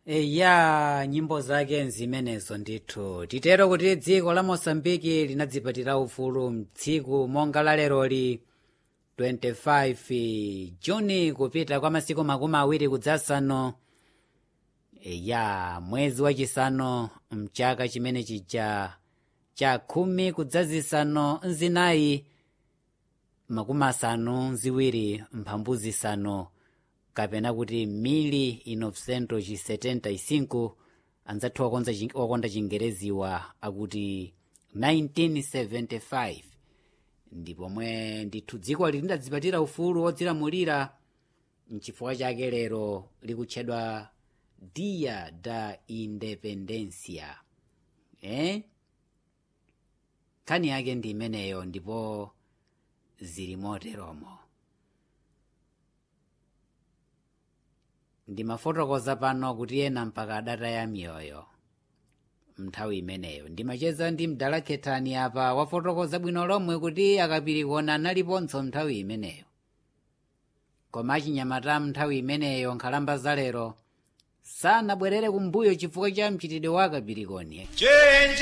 ya nyimbo zake nzimenezo ndithu titero kuti dziko la mosambiki linadzipatira ufulu mtsiku monga la leroli 25 juni kupita kwa masiku makumi awiri kudzasano ya mwezi wachisanu mchaka chimene chija cha khumi kudzazisano nzinayi makumi asanu nziwiri mphambu zisanu kapena kuti mili inocento ci 75 anzathu wakonza chi- wakonda chingereziwa akuti 1975 ndipo mwe ndithu dziko lidadzipatira ufulu wodzilamulira mchifukwa chake lero likutchedwa dia da independencia eh? nkhani yake ndi imeneyo ndipo zili moteromo ndimafotokoza pano kuti ena mpaka adataya miyoyo mnthawi imeneyo ndimacheza ndi mdala khethani apa wafotokoza bwino lomwe kuti akapirikona analiponso nthawi imeneyo koma achinyamata nthawi imeneyo nkhalamba zalero sanabwerere kumbuyo chifukwa cha mchitidwe wa akapirikoni chenje